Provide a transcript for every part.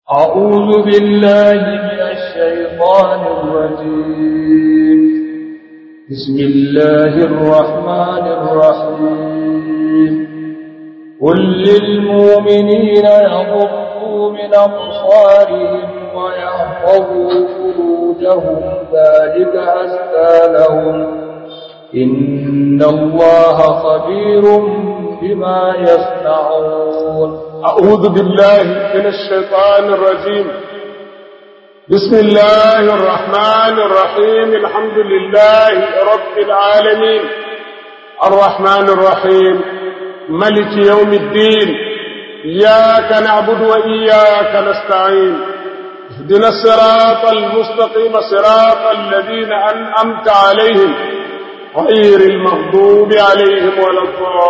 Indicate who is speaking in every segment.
Speaker 1: أعوذ بالله من الشيطان الرجيم بسم الله الرحمن الرحيم قل للمؤمنين يغضوا من أبصارهم ويحفظوا فروجهم ذلك أزكى لهم إن الله خبير بما يصنعون
Speaker 2: أعوذ بالله من الشيطان الرجيم بسم الله الرحمن الرحيم الحمد لله رب العالمين الرحمن الرحيم ملك يوم الدين إياك نعبد وإياك نستعين اهدنا الصراط المستقيم صراط الذين أنعمت عليهم غير المغضوب عليهم ولا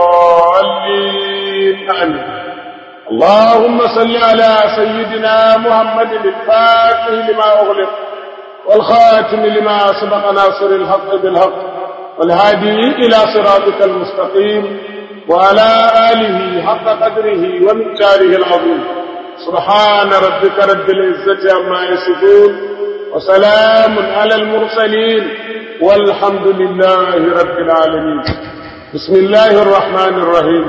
Speaker 2: الضالين آمين اللهم صل على سيدنا محمد الفاتح لما أغلق والخاتم لما سبق ناصر الحق بالحق والهادي إلى صراطك المستقيم وعلى آله حق قدره ومقداره العظيم سبحان ربك رب العزة عما يصفون وسلام على المرسلين والحمد لله رب العالمين بسم الله الرحمن الرحيم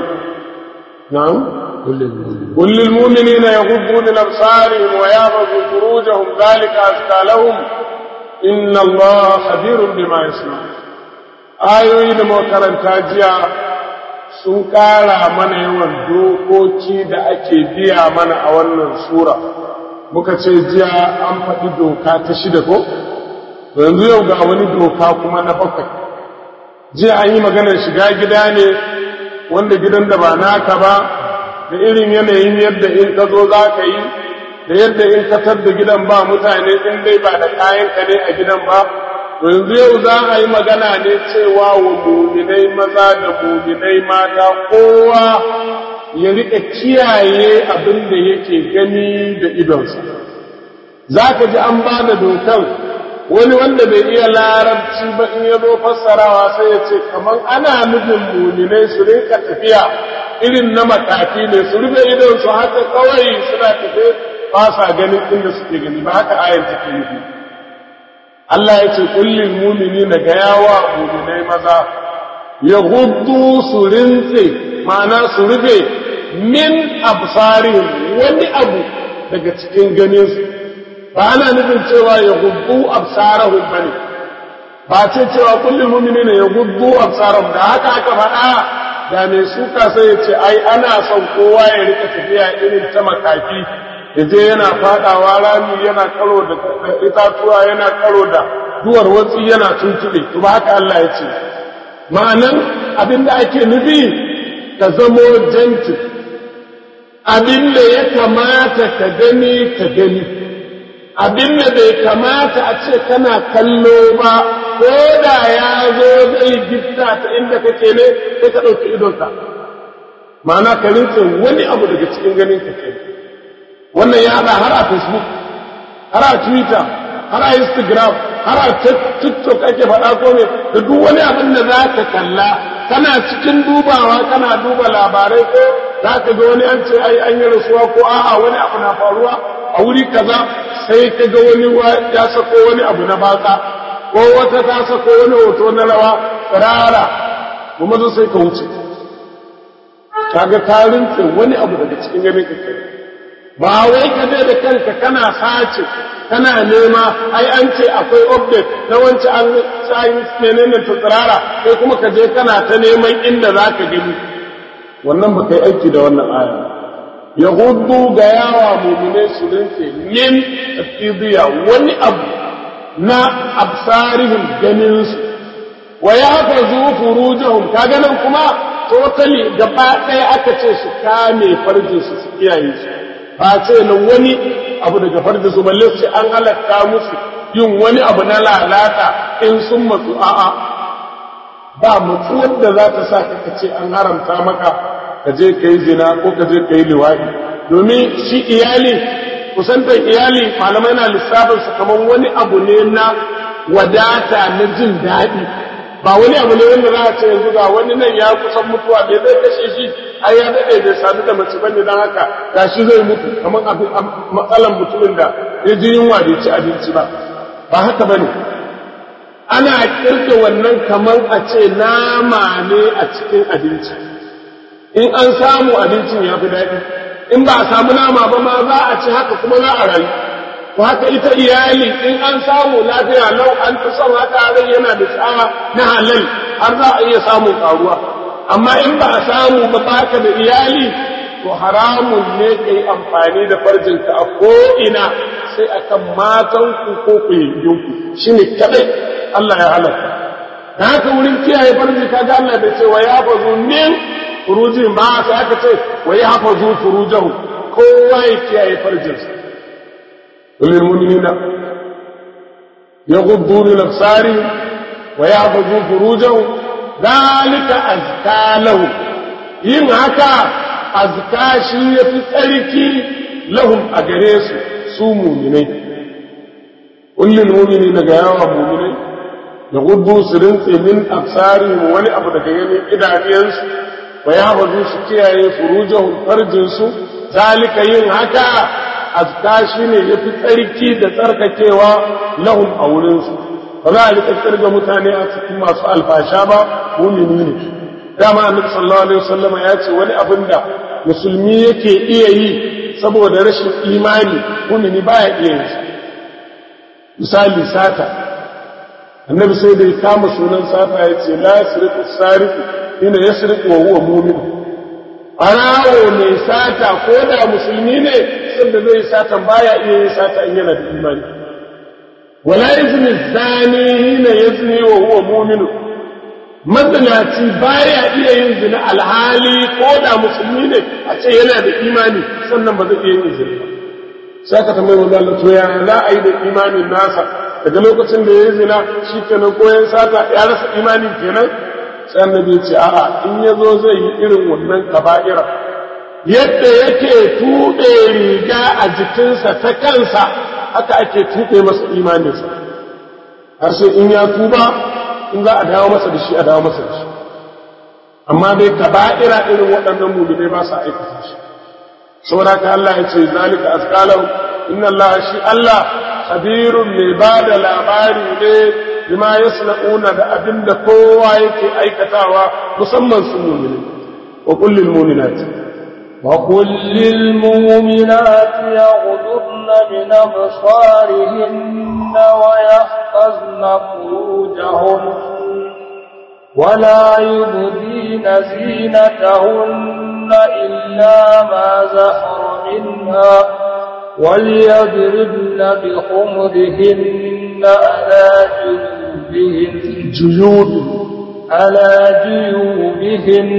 Speaker 2: نعم قل للمؤمنين يغضوا من أبصارهم ويحفظوا فروجهم ذلك أزكى لهم إن الله خبير بما يصنعون ayoyi da makaranta jiya sun ƙara mana yawan dokoki da ake biya mana a wannan sura muka ce jiya an faɗi doka ta shida ko yanzu yau ga wani doka kuma na bakwai jiya an yi maganar shiga gida ne wanda gidan da ba naka ba da irin yanayin yadda in ka zo za ka yi da yadda in ka da gidan ba mutane in dai ba da kayan ka ne a gidan ba to yanzu yau za a yi magana ne cewa wa muminai maza da muminai mata kowa ya riƙa kiyaye abin da yake gani da idonsa za ka ji an ba da dokan wani wanda bai iya larabci ba in ya zo fassarawa sai ya ce kamar ana nufin muminai su rinka tafiya irin na makafi ne su rufe idon su haka kawai suna tafe ba sa ganin inda suke gani ba haka ayan take nufi Allah ya ce kullin mumini na ga yawa muminai maza ya hudu su rintse ma'ana su rufe min absarihim wani abu daga cikin ganin su ba ana nufin cewa ya hudu absarahum bane ba ce cewa kullin mumini ne ya hudu absarahum da haka aka faɗa da mai suka sai ya ce ai ana son kowa ya rika tafiya irin ta makafi ya je yana fadawa rami yana karo da itatuwa yana karo da duwar watsi yana tuntube to ba haka Allah ya ce ma'anan abin da ake nufi ka zamo janti abin da ya kamata ka gani ka gani abin da bai kamata a ce kana kallo ba ko da ya zo zai gifta ta inda kake ne sai ka ɗauki idonka ma'ana ka rinse wani abu daga cikin ganin ka ke wannan ya haɗa har a facebook har a twitter har a instagram har a tiktok ake faɗa ko ne da duk wani abin da za ka kalla kana cikin dubawa kana duba labarai ko za ka ga wani an ce ai an yi rasuwa ko a'a wani abu na faruwa a wuri kaza sai ka ga wani ya sako wani abu na baka ko wata ta sako wani hoto na rawa tsirara kuma zo sai ka wuce kaga ka rinke wani abu daga cikin ganin ka kai ba wai ka je da kanka kana sace kana nema ai an ce akwai update na wance an sai menene ta tsirara sai kuma ka je kana ta neman inda za ka gani wannan ba kai aiki da wannan aya yahudu ga yawa mu'minai su rinke min tafidiya wani abu na absarihim ganinsu wa ya fazu furujahum kaga nan kuma totally gaba ɗaya aka ce su kame farjin su su kiyaye su ba ce na wani abu daga farjin su balle sai an halatta musu yin wani abu na lalata in sun matsu a'a ba matsuwar da za ta sa ka ce an haramta maka ka je ka yi zina ko ka je ka yi liwaɗi domin shi iyali kusantar iyali malamai na lissafin su kamar wani abu ne na wadata na jin daɗi ba wani abu ne wanda za a ce yanzu ga wani nan ya kusan mutuwa bai zai kashe shi ai ya daɗe bai sadu da mace bane don haka ga shi zai mutu kamar abin matsalan mutumin da ya ji yunwa bai ci abinci ba ba haka bane ana kirke wannan kamar a ce nama ne a cikin abinci in an samu abincin ya fi daɗi in ba a samu nama ba ma za a ci haka kuma za a rayu to haka ita iyali in an samu lafiya lau an fi son haka rai yana da tsawa na halal har za a iya samun karuwa amma in ba a samu ba baka da iyali to haramun ne ka yi amfani da farjinka a ko'ina sai akan matanku ko ku yankinku shi ne kaɗai Allah ya halatta da haka wurin kiyaye farji ka ga Allah da ce wa ya fazu min furujin ba sai aka ce wa ya fazu furujahu kowa ya kiyaye farjinsa للمؤمنين يغضوا من أبصارهم ويحفظوا فروجهم ذلك أزكى لهم yin haka azka shi ya fi tsarki lahum a gare su su muminai kullum mumini daga yawan muminai da gudu su rintse min absari wani abu daga ganin idaniyansu wa ya bazu su kiyaye furujahun farjinsu zalika yin haka azka shi ne ya fi tsarki da tsarkakewa lahum a wurinsu ba za a riƙa tsirga mutane a cikin masu alfasha ba mumini ne dama annabi sallallahu alaihi wasallama ya ce wani abin da musulmi yake iya yi saboda rashin imani mumini baya iya yin misali sata annabi sai da ya kama sunan sata ya ce la yasriqu sariqu ina yasriqu wa huwa mu'min arawo mai sata ko da musulmi ne sanda zai satan baya iya yin sata in yana da imani wala yazni zani hina yazni wa huwa mu'min mazinaci baya iya yin zina alhali ko da musulmi ne a ce yana da imani sannan ba zai iya yin zina ba sai ka tambayi wanda Allah to ya za a yi da imanin nasa daga lokacin da ya yi zina shi kenan ko ya sata ya rasa imanin kenan sai annabi ce a'a in ya zo zai yi irin wannan kaba'ira yadda yake tuɓe riga a jikinsa ta kansa haka ake tuɓe masa imaninsa har sai in ya tuba in za a dawo masa da shi a dawo masa da shi amma dai kaba'ira irin waɗannan mulmai ba sa aikata shi saboda ka Allah ya ce zalika asqalahu inna Allah shi Allah khabirun mai ba da labari ne bima yasna'una da abinda kowa yake aikatawa musamman su mu'mini wa kullil mu'minati
Speaker 1: وقل للمؤمنات يغضضن من أبصارهن ويحفظن فروجهن ولا يبدين زينتهن إلا ما زهر منها وليضربن بخمرهن على جيوبهن
Speaker 2: جيوب
Speaker 1: على جيوبهن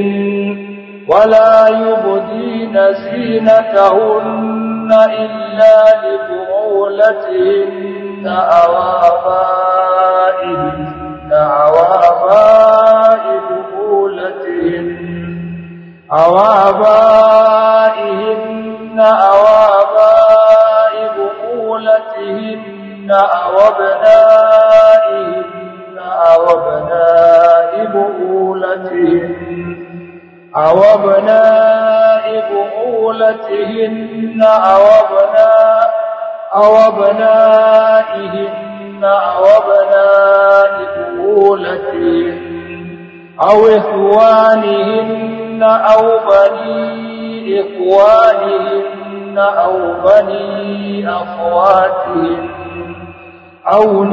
Speaker 1: ولا يبدين زينتهن إلا لبعولتهن أو آبائهن أو آباء بعولتهن أو آبائهن أو آباء بعولتهن أو أبنائهن أو أبناء بعولتهن أو أبناء بعولتهن أو أبناء أو أبنائهن أو أبناء بعولتهن أو إخوانهن أو بني إخوانهن أو بني أخواتهن أو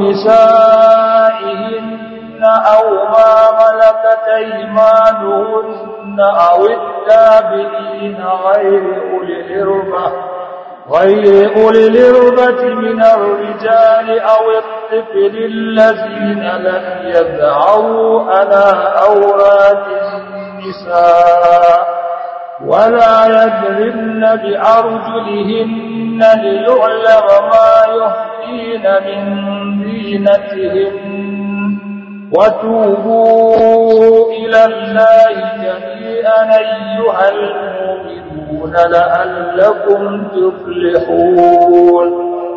Speaker 1: نسائهن أو ما ملكت أيمانهن أو التابعين غير أولي الإربة غير أولي الإربة من الرجال أو الطفل الذين لم يذعروا على أوراد النساء ولا يضربن بأرجلهن ليعلم ما يخفين من زينتهن وتوبوا إلى الله جميعا أيها المؤمنون لعلكم تفلحون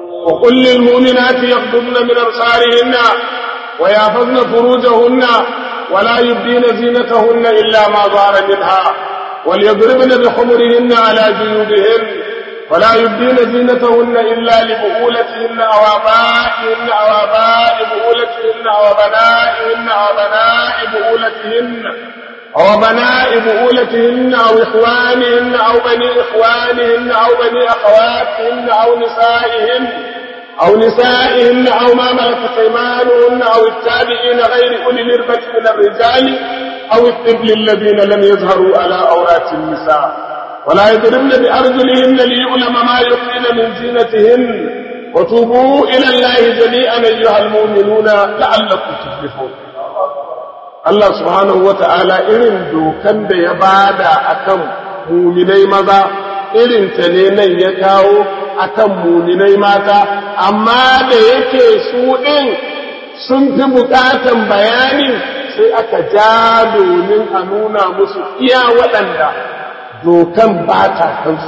Speaker 2: وقل للمؤمنات يغضبن من أبصارهن ويحفظن فروجهن ولا يبدين زينتهن إلا ما ظهر منها وليضربن بخمرهن على جيوبهن ولا يبدين زينتهن إلا لبؤولتهن أو آبائهن أو آباء بؤولتهن أو بنائهن أو بناء بؤولتهن أو بناء بؤولتهن أو إخوانهن أو بني إخوانهن أو بني أخواتهن أو نسائهن أو نسائهن أو ما ملكت أيمانهن أو التابعين غير أولي الإربة من الرجال أو الطفل الذين لم يظهروا على أورات النساء ولا يضربن بأرجلهن ليعلم ما يخفين من زينتهن وتوبوا إلى الله جميعا أيها المؤمنون لعلكم تفلحون Allah subhanahu wa ta'ala irin dokan da ya bada akan muminai maza irin ta ne nan ya kawo akan muminai mata amma da yake su ɗin sun fi buƙatan bayani sai aka ja domin a nuna musu iya waɗanda dokan ba ta kansu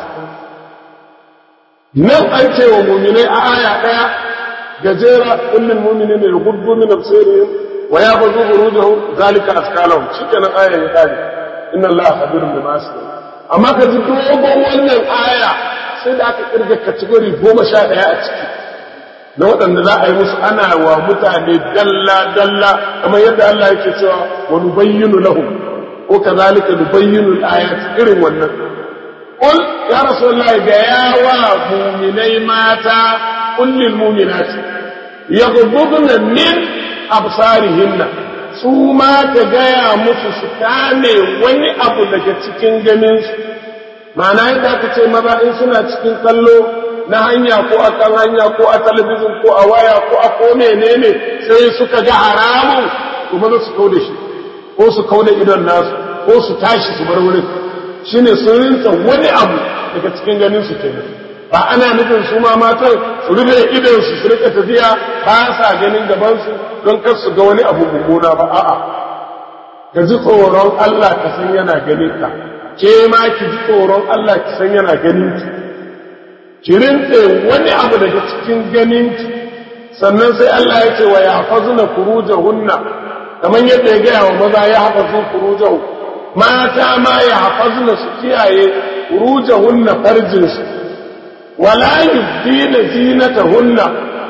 Speaker 2: nan an ce wa muminai a aya ɗaya gajera kullum mumini ne ya gudu min absirihim wa ya bazu burujahum zalika askalahum shikenan aya ya kare inna allaha khabirun bima yasnun amma ka ji dogon wannan aya sai da aka kirga kategori goma sha ɗaya a ciki na waɗanda za a yi musu ana wa mutane dalla dalla kamar yadda Allah yake cewa wa nubayyinu lahum ko kazalika nubayyinu al-ayat irin wannan qul ya rasulullahi ga yawa mu'minai mata kullil mu'minati yaghudduna min absarihinna su ma ta gaya musu su kame wani abu daga cikin ganinsu ma'ana yadda aka ce maza in suna cikin kallo na hanya ko a kan hanya ko a talabijin ko a waya ko a ko menene sai suka ga haramun to maza su kau da shi ko su kau da idon nasu ko su tashi su bar wurin shine sun rinsa wani abu daga cikin ganin su kenan ba ana nufin su ma matan su rufe idon su su rika tafiya ba sa ganin gaban su don kar su ga wani abu mummuna ba a'a ka ji tsoron Allah ka san yana ganin ka ke ma ki ji tsoron Allah ki san yana ganin ki ki rintse wani abu daga cikin ganin ki sannan sai Allah ya ce wa ya fazuna furujahunna kamar yadda ya gaya wa maza ya hafazu furujahu mata ma ya hafazuna su kiyaye furujahunna farjinsu wala yubdina zinatahunna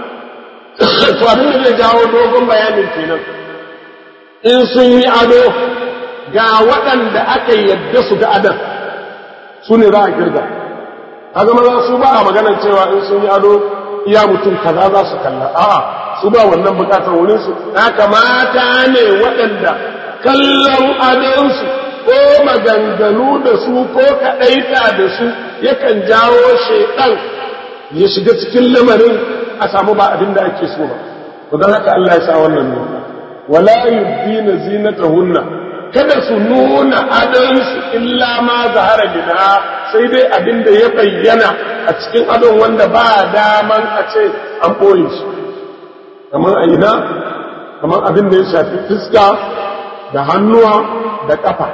Speaker 2: to abin da zai jawo dogon bayanin kenan in sun yi ado ga waɗanda aka yadda su ga adan su ne za a kirga kaga maza su ba a maganar cewa in sun yi ado iya mutum kaza za su kalla a'a su ba wannan bukatar wurin su haka mata ne waɗanda kallon adonsu ko maganganu da su ko kaɗaita da su yakan jawo shaiɗan ya shiga cikin lamarin a samu ba abin da ake so ba to don haka Allah ya sa wannan ne wala yubdina zinatahunna kada su nuna adonsu illa ma zahara minha sai dai abin da ya bayyana a cikin adon wanda ba daman a ce an ɓoye shi kamar a ina kamar abin da ya shafi fuska da hannuwa da ƙafa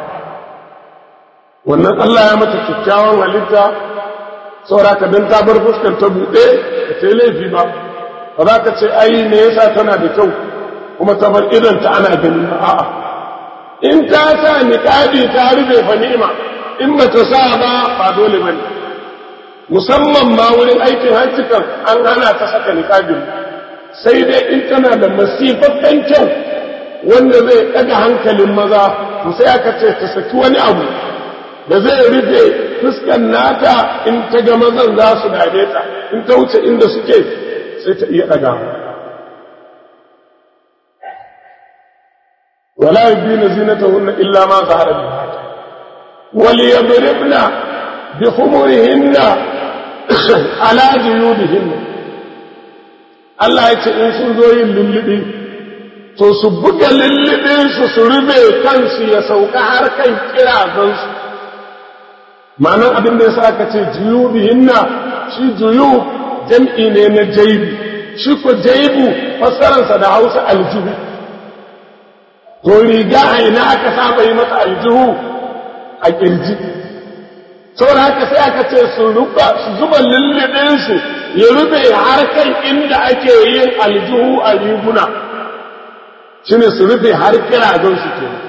Speaker 2: wannan Allah ya mata kyakkyawan halitta saura ka don ta bar fuskar ta buɗe ka ce laifi ba ba za ka ce ai me yasa tana da kyau kuma ta bar idon ta ana gani ba a'a in ta sa niqabi ta rufe fa ni'ima in ba ta sa ba ba dole ba ne musamman ma wurin aikin hajji kan an hana ta saka niqabin sai dai in tana da masifaffen kyau wanda zai ɗaga hankalin maza to sai aka ce ta saki wani abu da zai rufe fuskan nata in ta ga mazan za su dame ta in ta wuce inda suke sai ta iya ɗaga wala yubina zinatahunna illa ma zahara min وليضربن بخمرهن على جيوبهن Allah ya ce in sun zo yin lullubi to su buga lullubinsu su rube kansu ya sauka har kan kirazansu ma'anar abin da ya sa aka ce juyu bihinna shi juyu jam'i ne na jaibu shi ko jaibu fassararsa da hausa aljihu to riga a ina aka saba yi masa aljihu a kirji saboda haka sai aka ce su zuba lullubinsu ya rube har kan inda ake yin aljihu a riguna shi ne su rufe har kirazon su ke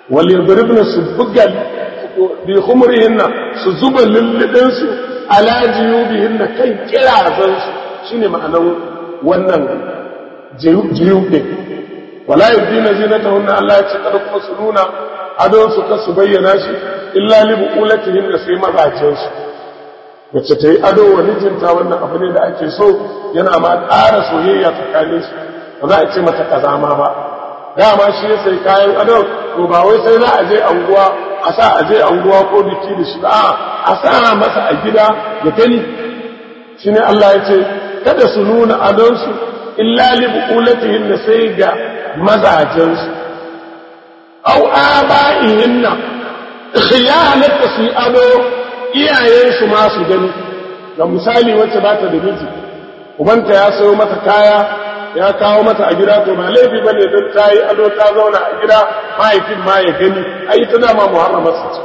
Speaker 2: wal yadribna su bugal bi khumurihinna su zuba lullubin su ala jiyubihinna kan kirazan su shine ma'anar wannan jiyub din wala yudina zinatahunna Allah ya ce kada kuma su nuna adon su ka su bayyana shi illa li buqulatihinna sai mazajin su wacce ta yi ado wa mijinta wannan abu ne da ake so yana ma ƙara soyayya tsakanin su ba za a ce mata kazama ba dama shi ya sai kayan ado to ba wai sai za a je anguwa a sa a je anguwa ko biki da shi ba a sa masa a gida ya gani shine Allah ya ce kada su nuna adonsu illa li buqulatihin da sai ga mazajensu aw aba'ihinna ya halatta su yi ado iyayensu ma su gani ga misali wacce ba ta da miji ubanta ya sayo mata kaya ya kawo mata a gida to ba laifi ba ne don ta yi ado ta zauna a gida mahaifin ma ya gani a yi ta dama muharramar su ce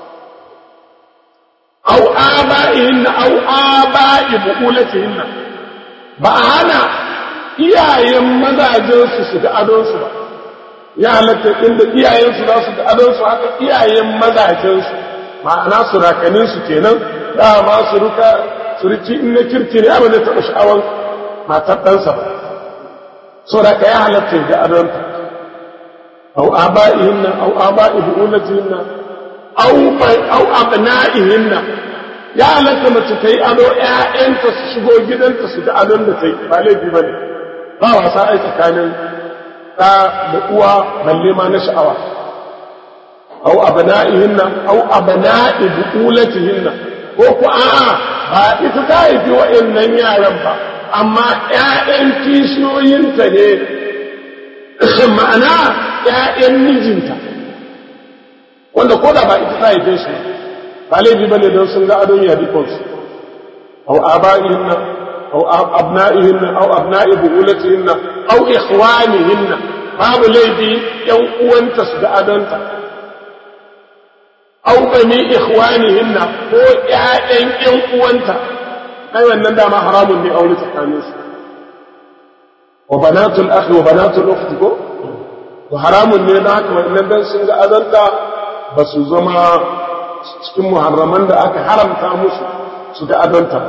Speaker 2: au aba'ihinna au aba'i bu'ulatihinna ba a hana iyayen mazajensu su ga adonsu ba ya halatta inda iyayensu za su ga adonsu haka iyayen mazajensu ma'ana surakaninsu kenan dama su ruka suriki in na kirki ne abin da taɓa sha'awar matar ɗansa ba so da ka ya halatta ga adonta au aba'ihinna au aba'i bu'ulatihinna au au abna'ihinna ya halatta mace ta yi ado ƴaƴanta su shigo gidanta su ga adon da ta yi ba laifi ba ne ba wasa ai tsakanin ɗa da uwa balle ma na sha'awa au abna'ihinna au abna'i bu'ulatihinna ko ku a'a ba ita ta haifi wa'annan yaran ba amma ƴaƴan kishiyoyinta ne ma'ana ƴaƴan mijinta wanda ko da ba ita ta haife shi ba laifi ba ne don sun ga adon yadikonsu au aba'ihinna au abna'ihinna au abna'i bu'ulatihinna au ikhwanihinna babu laifi ƴan uwanta su ga adonta au bani ikhwanihinna ko ƴaƴan ƴan uwanta ai wannan dama haramun ne aure tsakanin su wa banatul akhi wa banatul ukhti ko to haramun ne da haka wannan dan sun ga azanta ba su zama cikin muharraman da aka haramta musu su ga azanta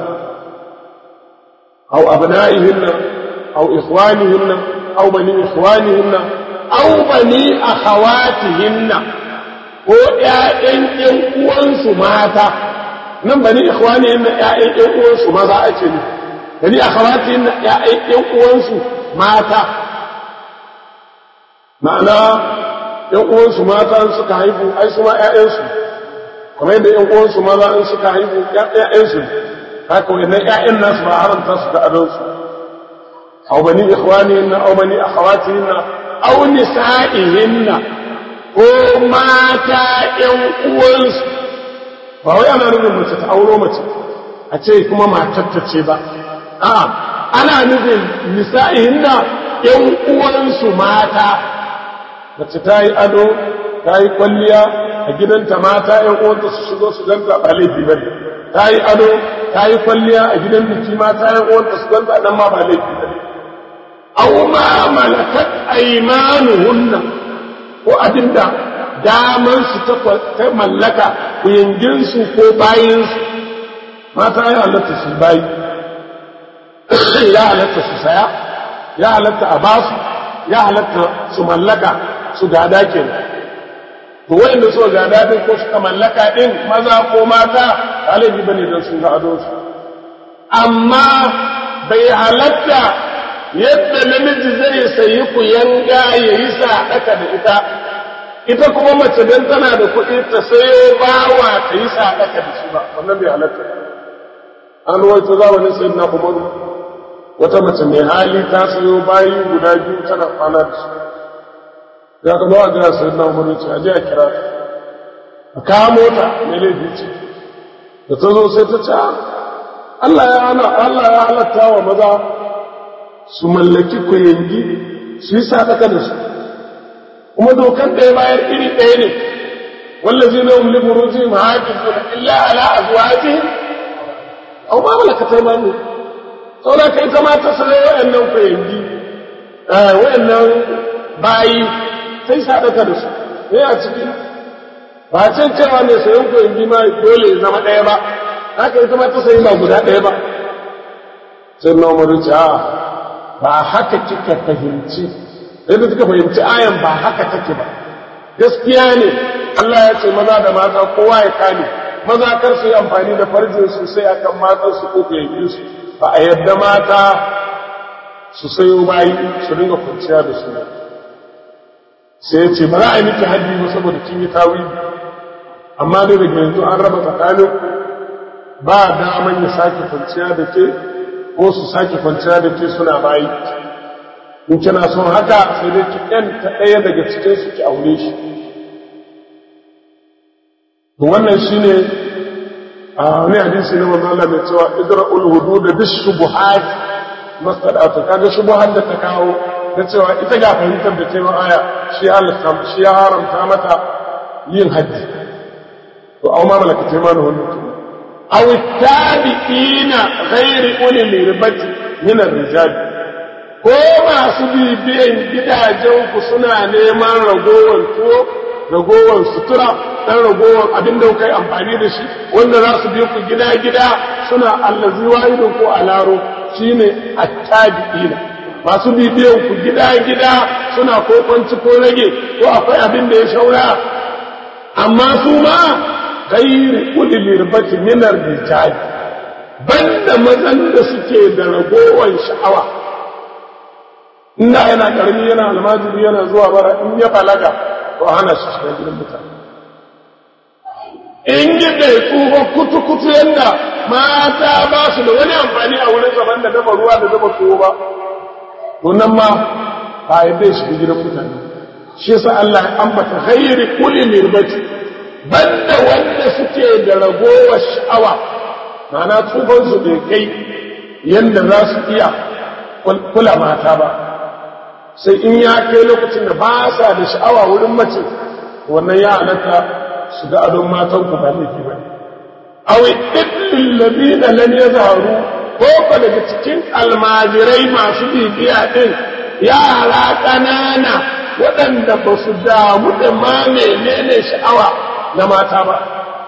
Speaker 2: au abna'ihinna au ikhwanihinna au bani ikhwanihinna au bani akhawatihinna ko ƴaƴan ƴan uwansu mata nan bani ikhwani na ƴaƴan ƴan uwansu maza ake ne bani akhawati na ƴaƴan ƴan uwansu mata ma'ana ƴan uwansu mata in suka haihu ai su ma ƴaƴansu kamar yadda ƴan uwansu maza in suka haihu ƴaƴansu haka wannan ƴaƴan nasu ba haramta su da adonsu aw bani ikhwanihinna aw bani akhawatihinna aw nisa'ihinna ko mata ƴan uwansu ba wai ana nufin mace ta auro mace a ce kuma matarta ce ba a ana nufin nisa'ihin da ƴan uwansu mata mace ta yi ado ta yi kwalliya a gidanta mata ƴan uwanta su shigo su ganta ba laifi ba ta yi ado ta yi kwalliya a gidan biki mata ƴan uwanta su ganta nan ma ba laifi ba aw ma malakat aymanuhunna ko abinda daman su ta mallaka kuyanginsu ko bayinsu mata ya halatta su bayi ya halatta su saya ya halatta a basu ya halatta su mallaka su gada ke to wayanda su gada din ko suka mallaka din maza ko mata galibi bane don sun ga ado su amma bai halatta yadda namiji zai sayi kuyanga ya yi sadaka da ita ita kuma mace don tana da kuɗi ta sayo bawa ta yi sadaka da shi ba wannan bai halatta an ruwaito zamanin sayi na umaru wata mace mai hali ta sayo bayi guda biyu tana kwana da su ya ka bawa gina sayi na umaru ce aje a kira ta a kamo ta mai laifi ce da ta zo sai ta ce Allah ya hana Allah ya halatta wa maza su mallaki kuyangi su yi sadaka da su kuma dokar da ya bayar iri ɗaya ne wallazi na umli buruji mahajin illa ala azwajihim aw ma malakat aymanu saboda kai kama ta sare wayannan kuyangi eh wayannan bayi sai sadaka da su ne a ciki ba can cewa ne sayan ku in ma dole ya zama ɗaya ba haka ita ma ta sayi ba guda ɗaya ba sai na umaru ce a ba haka kika fahimci yadda kika fahimci ayan ba haka take ba gaskiya ne Allah ya ce maza da mata kowa ya kame maza kar su yi amfani da farjin su sai akan matan su ko yayin su ba a yadda mata su sayo bayi su dinga kwanciya da su sai ya ce ba za a yi miki haddi ba saboda kin yi tawili amma dai daga yanzu an raba tsakanin ba daman ya sake kwanciya da ke ko su sake kwanciya da ke suna bayi in kina son haka sai dai ki ɗan ta ɗaya daga cikin su ki aure shi to wannan shine a wani hadisi na manzo Allah mai cewa idra'ul hudud bis shubuhat mastada'atu kaga shubuhat da ta kawo ta cewa ita ga fahimtar da cewa aya shi Allah shi ya haramta mata yin haji to aw ma malaka taymanu wannan aw tabi'ina ghairi ulil ribati min ar-rijal ko masu bibiyan gidajen ku suna neman ragowar tuwo ragowar sutura dan ragowar abin da kai amfani da shi wanda za su bi ku gida gida suna allazi wahidun ko alaro shine attabi'ina masu bibiyan ku gida gida suna ko kwanci ko rage ko akwai abin da ya shaura amma su ma gairi ulil irbati minar rijal banda mazan da suke da ragowar sha'awa inda yana karami yana almajiri yana zuwa bara in ya balaga to hana shi shiga gidan mutane in yi bai tsufa kutu-kutu yadda mata ba su da wani amfani a wurin zaman da dafa ruwa da dafa tuwo ba to nan ma ba a yadda shiga gidan mutane shi yasa Allah ya ambata ghairi kulli mirbati banda wanda suke da ragowar sha'awa ma'ana tsufan su bai kai yadda za su iya kula mata ba sai in ya kai lokacin da ba sa da sha'awa wurin mace wannan ya halatta su ga adon matan ku ba laifi ba aw ibnul ladina lam yazharu ko ko daga cikin almajirai masu bibiya din yara ƙanana waɗanda ba su damu da ma menene sha'awa na mata ba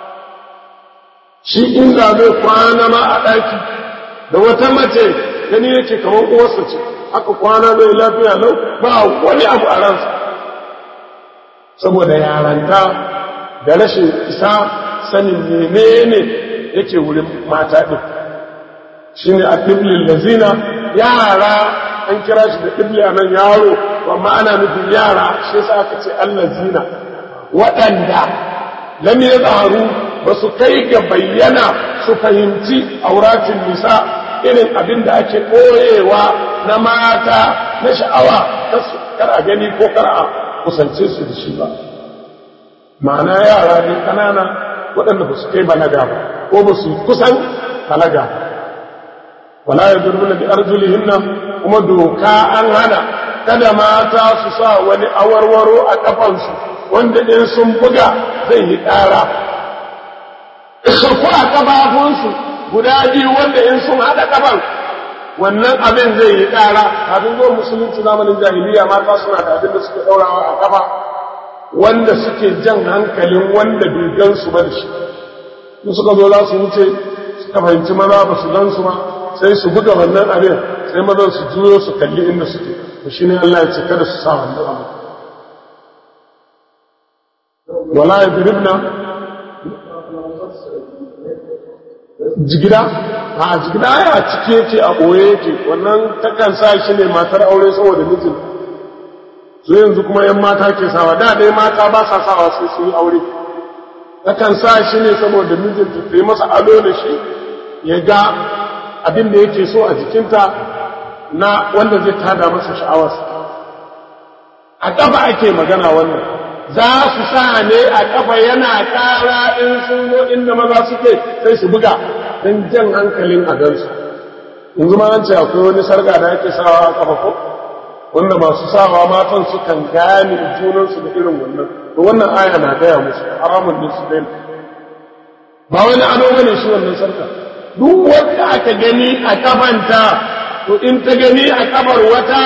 Speaker 2: shi inda zai kwana ma a ɗaki da wata mace gani yake kamar uwarsa ce aka kwana zai lafiya lau ba wani abu a ransa saboda yaranta da rashin isa sanin menene yake wurin mata ɗin shi ne a ɗiblin lazina yara an kira shi da ɗibli a nan yaro amma ana nufin yara shi sa aka ce allazina waɗanda lam ya zaharu ba su kai ga bayyana su fahimci auratin nisa irin abin da ake ɓoyewa na mata na sha'awa kar a gani ko kar a kusance su da shi ba ma'ana yara ne ƙanana waɗanda ba su kai balaga ba ko ba su kusan balaga ba wala ya durbuna bi arjulihinna kuma doka an hana kada mata su sa wani awarwaro a kafansu wanda in sun buga zai yi ƙara ko a kafafunsu guda biyu wanda in sun haɗa kafan wannan abin zai yi ƙara kafin zuwa musulunci zamanin jahiliya mata suna da abin da suke ɗaurawa a kafa wanda suke jan hankalin wanda bai gan su ba da shi in suka zo za su wuce suka fahimci maza ba su gan su ba sai su buga wannan abin sai mazan su juyo su kalli inda suke to shi ne Allah ya ce kada su sa wannan abu wala ya biribna jigida a jigida ya cike yake a ɓoye yake wannan takan sa shi ne matar aure saboda mijin su yanzu kuma yan mata ke sawa da dai mata ba sa sawa sai su yi aure takan sa shi ne saboda mijinta ta yi masa ado da shi ya ga abin da yake so a jikinta na wanda zai tada masa sha'awarsa a ƙafa ake magana wannan za su sa ne a ƙafa yana ƙara in sun zo inda maza suke sai su buga don jan hankalin a gansu yanzu ma an ce akwai wani sarga da ake sawa a ƙafa ko wanda masu sawa matan sukan gane junansu da irin wannan to wannan aya na gaya musu haramun ne su daina ba wani ado bane shi wannan sarka duk wanda aka gani a kafanta to in ta gani a kafar wata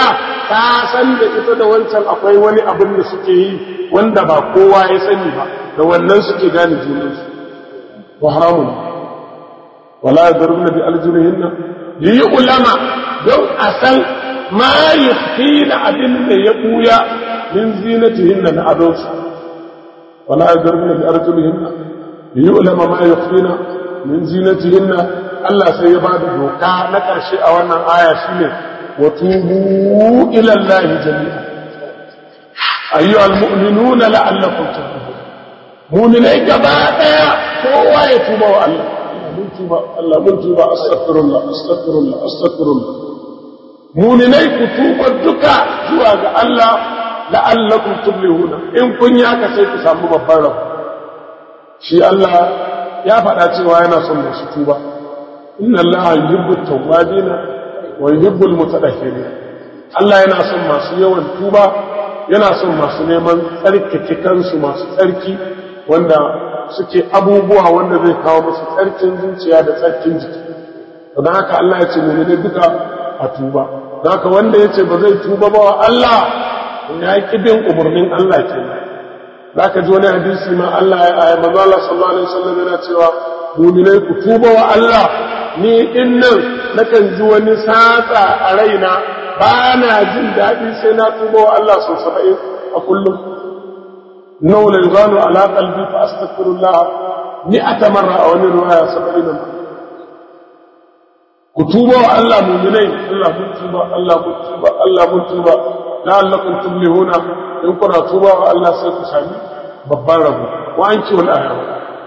Speaker 2: ta san da ita da wancan akwai wani abin da suke yi wanda ba kowa ya sani ba da wannan suke gane junansu wa haramun wala yadrubna bi aljunihinna yi ulama don a san ma yufina abin da ya buya min zinatihinna na adonsu wala yadrubna bi arjulihinna yi ulama ma yufina min zinatihinna Allah sai ya bada doka na ƙarshe a wannan aya shine wa tubu ila Allah jami'a ayyuhal mu'minuna la'allakum tuflihun mu'minai gaba daya kowa ya tuba wa Allah mun tuba Allah mun tuba astaghfirullah astaghfirullah astaghfirullah mu'minai ku tuba duka zuwa ga Allah la'allakum tuflihuna in kun yi haka sai ku samu babban rabo shi Allah ya faɗa cewa yana son masu tuba inna allaha yuhibbu tawwabina wa yuhibbu almutatahhirin Allah yana son masu yawan tuba yana son masu neman tsarkake kansu masu tsarki wanda suke abubuwa wanda zai kawo musu tsarkin zuciya da tsarkin jiki don haka Allah ya ce mu ne duka a tuba don haka wanda ya ce ba zai tuba ba wa Allah ya ki bin umarnin Allah kenan zaka ji wani hadisi ma Allah ya ayi manzo Allah sallallahu alaihi wasallam yana cewa mu'minai ku tuba wa Allah ni din nan nakan ji wani satsa a raina ba na jin daɗi sai na tuba wa Allah sau saba'in a kullum nau la yuzanu ala qalbi fa astaghfirullah mi'ata marra a wani riwaya saba'in ku tuba wa Allah mu'minai Allah mun tuba Allah mun tuba Allah mun tuba la'allakum tuflihuna in kuna tuba wa Allah sai ku sami babban rabo wa an kiwon aya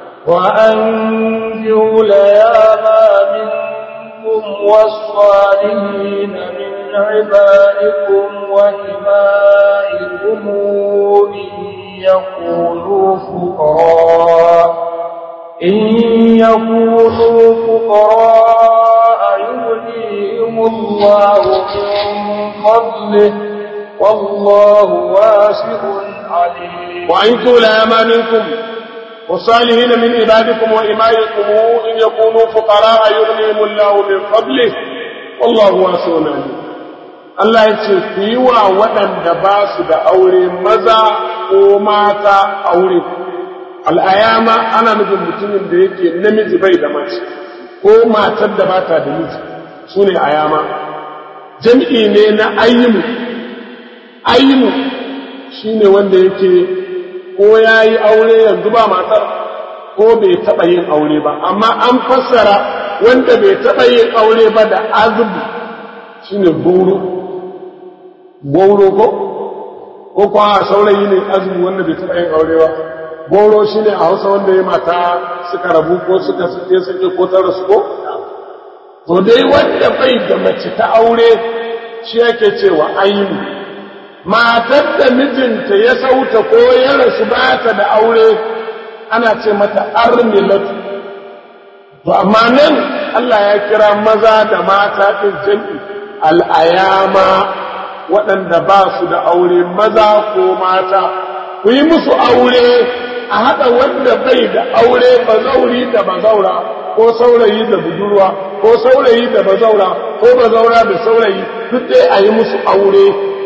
Speaker 1: وأنجوا لياما منكم والصالحين من عبادكم وإمائكم إن يكونوا فقراء إن يكونوا فقراء يغنيهم الله من فضله والله واسع عليم
Speaker 2: وأنتوا لياما منكم والصالحين من عبادكم وإمائكم إن يكونوا فقراء يغنيهم الله من فضله والله واسع عليم Allah ya ce ku yi wa waɗanda ba su da aure maza ko mata aure al'ayama ana nufin mutumin da yake namiji bai da mace ko matar da bata da miji su ne ayama jam'i ne na ayyimu ayyimu shi ne wanda yake ko ya yi aure yanzu ba matar ko bai taɓa yin aure ba amma an fassara wanda bai taɓa yin aure ba da azubu shi ne goro goro ko ko kuwa saurayi ne azumi wanda bai taɓa yin aure ba goro shi ne a hausa wanda ya mata suka rabu ko suka suke suke ko ta rasu ko to dai wanda bai da mace ta aure shi yake cewa aini matar da mijinta ya sauta ko ya rasu ba ta da aure ana ce mata armilatu to amma nan Allah ya kira maza da mata ɗin jam'i al'ayama waɗanda ba su da aure maza ko mata ku yi musu aure a haɗa wanda bai da aure bazauri da bazaura ko saurayi da budurwa ko saurayi da bazaura ko bazaura da saurayi duk dai a yi musu aure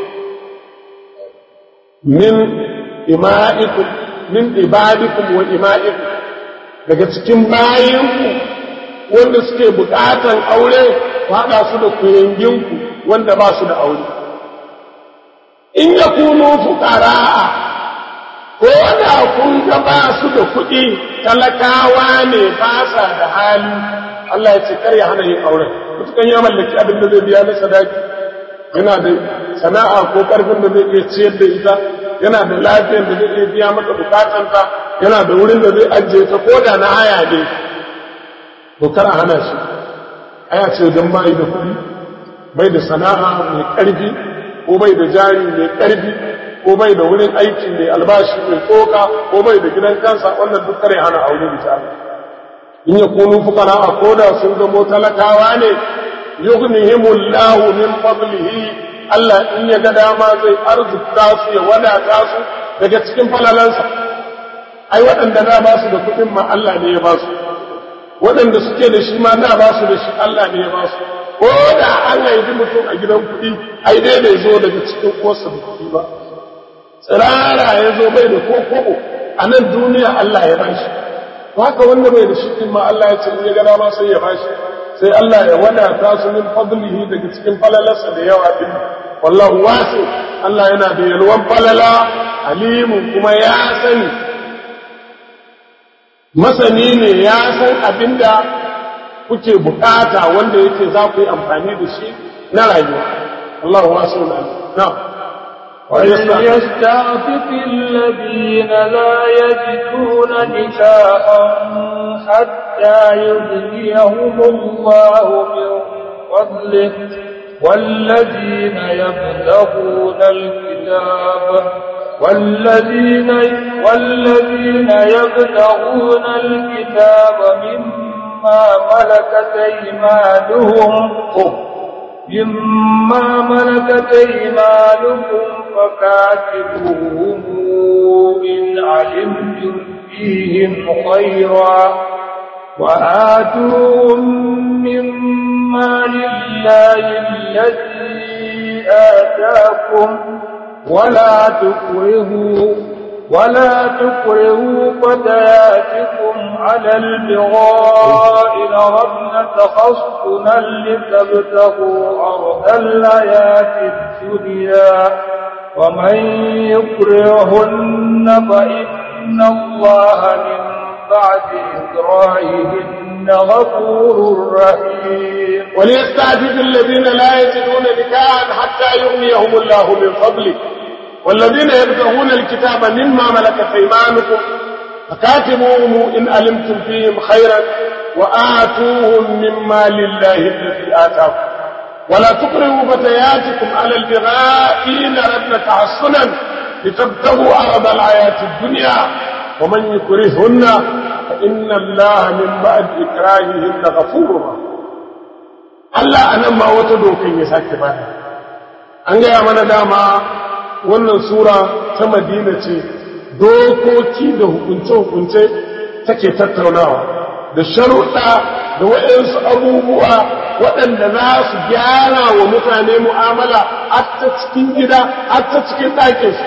Speaker 2: min ima'ikum min ibadikum wa ima'ikum daga cikin bayinku wanda suke bukatan aure ku haɗa su da kuyanginku wanda ba su da aure in ya kuno fuqara'a ko da kun ga ba su da kuɗi talakawa ne ba sa da hali Allah ya ce kar ya hana yin auren mutukan ya mallaki abin da zai biya na sadaki yana da sana'a ko karfin da zai iya ciyar da ita yana da lafiyar da zai iya biya mata bukatanta yana da wurin da zai ajiye ta ko da na haya ne to kar a hana shi aya ce don bai da kuɗi bai da sana'a mai ƙarfi ko bai da jari mai ƙarfi ko bai da wurin aiki mai albashi mai tsoka ko bai da gidan kansa wannan duk kare hana aure misali in ya kunu fukara a koda sun zamo talakawa ne yughnihimullahu min fadlihi Allah in ya ga dama zai arzuta su ya wadata su daga cikin falalansa ai waɗanda na ba su da kuɗin ma Allah ne ya ba su waɗanda suke da shi ma na ba su da shi Allah ne ya ba su ko da an haifi mutum a gidan kuɗi ai dai bai zo daga cikin kosa da kuɗi ba tsirara ya zo bai da ko kobo a nan duniya Allah ya bashi haka wanda bai da shi ma Allah ya ce ya ga dama sai ya bashi sai Allah ya wadata su min fadlihi daga cikin falalarsa da yawa din wallahu wasi Allah yana da yalwan falala alimun kuma ya sani masani ne ya san abinda kuke bukata wanda yake za ku yi amfani da shi na rayuwa Allah wasu na
Speaker 1: وليستعفف الذين لا يجدون نكاحا حتى يغنيهم الله من فضله والذين يبلغون الكتاب والذين والذين يبلغون الكتاب مما ملكت ايمانهم مما ملكت ايمانكم فكاتبوهم ان علمتم فيهم خيرا وآتوهم مما لله الذي آتاكم ولا تكرهوا ولا تكرهوا فتياتكم على البغاء لربن تخصنا لتبتغوا أرض الحياة الدنيا ومن يكرهن فإن الله من بعد إكراههن غفور رحيم
Speaker 2: وليستعفف الذين لا يجدون نكاحا حتى يغنيهم الله من فضله والذين يبتغون الكتاب مما ملكت ايمانكم فكاتبوهم ان علمتم فيهم خيرا واتوهم مما لله الذي اتاكم ولا تكرهوا فتياتكم على البغاء ان ردن تحصنا لتبتغوا عرض الحياه الدنيا ومن يكرهن فان الله من بعد اكراههن غفور رحيم Allah a nan ma wata dokan ya sake bada an gaya mana dama wannan sura ta madina ce dokoki da hukunce-hukunce take tattaunawa da sharuɗa da waɗansu abubuwa waɗanda za su gyara wa mutane mu'amala a ta cikin gida a ta cikin ɗakinsu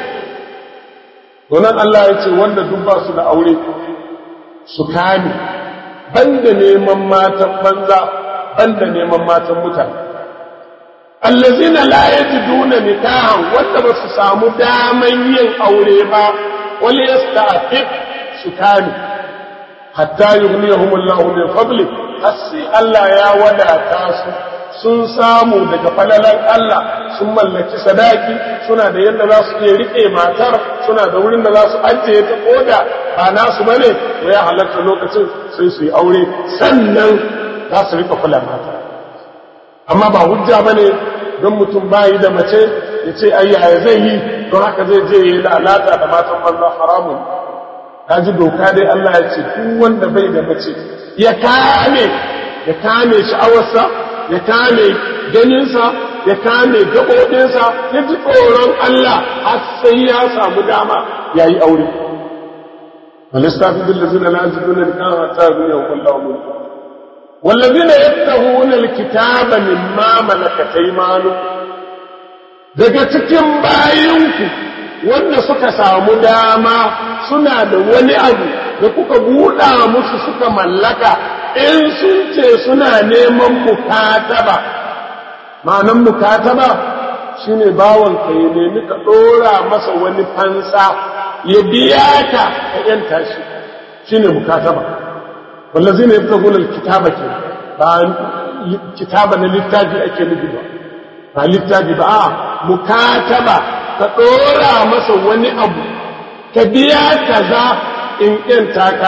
Speaker 2: donan Allah ya ce wanda duk ba su da aure su kame banda neman matan banza banda neman matan mutane allazina la yajiduna nikahan wanda ba su samu daman yin aure ba wal yasta'fif su kame hatta yughniyahum Allahu min fadli hasi Allah ya wadata su sun samu daga falalan Allah sun mallaki sadaki suna da yadda za su iya rike matar suna da wurin da za su ajiye ta koda ba nasu bane to ya halatta lokacin sai su yi aure sannan za su rika kula mata amma ba hujja bane don mutum bayi da mace ya ce ayyaya zai yi don haka zai je yi lalata da matan banza haramun ta ji doka dai Allah ya ce duk wanda bai da mace ya kame ya kame sha'awarsa ya kame ganinsa ya kame gaɓoɓinsa ya ji tsoron Allah har sai ya samu dama ya yi aure walistafi billazina la yajiduna nikahan hatta yughniyahum Allahu min والذين يبتغون الكتاب مما ملكت ايمانكم daga cikin bayinku wanda suka samu dama suna da wani abu da kuka buɗa musu suka mallaka in sun ce suna neman mukataba ma'anan mukataba shine bawanka ya nemi ka ɗora masa wani fansa ya biya ka ka yanta shi shine mukataba wallazina yabtaguna alkitaba ke ba kitaba na littafi ake nufi ba ba littafi ba a mukataba ka ɗora masa wani abu ka biya kaza in ƙyanta ka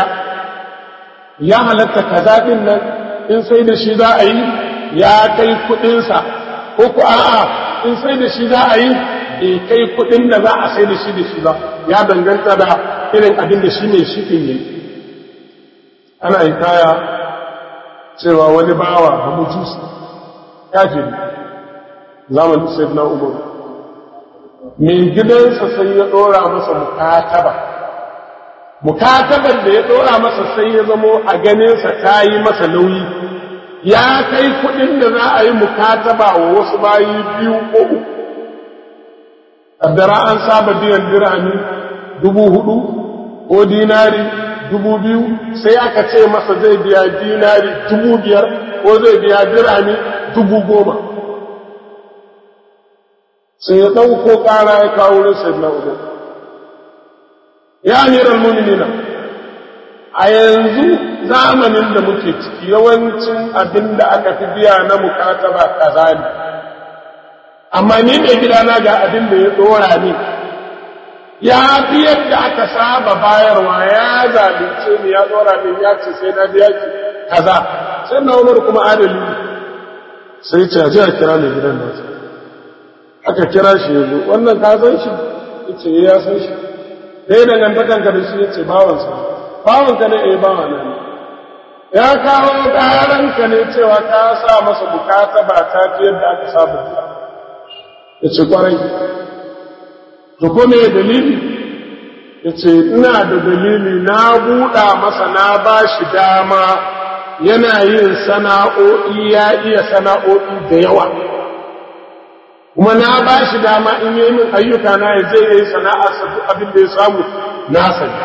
Speaker 2: ya halatta kaza ɗin nan in sai da shi za a yi ya kai kuɗinsa ko ku a'a in sai da shi za a yi bai kai kuɗin da za a sai da shi da shi ba ya danganta da irin abin da shi ne shi ɗin yi ana yi kaya cewa wani bawa ba mujusi kafiri zamanin sai na umar mai gidansa sai ya ɗora masa mukataba mukatabar da ya ɗora masa sai ya zamo a ganinsa ta yi masa nauyi ya kai kuɗin da za a yi mukataba wa wasu bayi biyu ko uku kaddara an saba biyan dirhami dubu hudu ko dinari dubu biyu sai aka ce masa zai biya dinari dubu biyar ko zai biya dirhami dubu goma sai ya ɗauko ƙara ya kawo wurin sayyidina umar ya amiral mu'minina a yanzu zamanin da muke ciki yawancin abin da aka fi biya na mukataba kaza ne amma ni mai gidana ga abin da ya dora ni ya fi yadda aka saba bayarwa ya zalunce ni ya dora ni ya ce sai na biya ki kaza sai na umar kuma adali sai ce a ji a kira mai gidan nasa aka kira shi ya zo wannan ka san shi ya ce ya san shi dai dangantakanka da shi ya ce bawansa bawanka ne eh bawa na ne ya kawo ƙaranka ne cewa ka sa masa bukata ba ta fi yadda aka saba ya ce kwarai to ko me dalili ya ce ina da dalili na buɗa masa na ba shi dama yana yin sana'o'i ya iya sana'o'i da yawa kuma na ba shi dama in yi min ayyuka na ya zai yi sana'arsa duk abin da ya samu na sani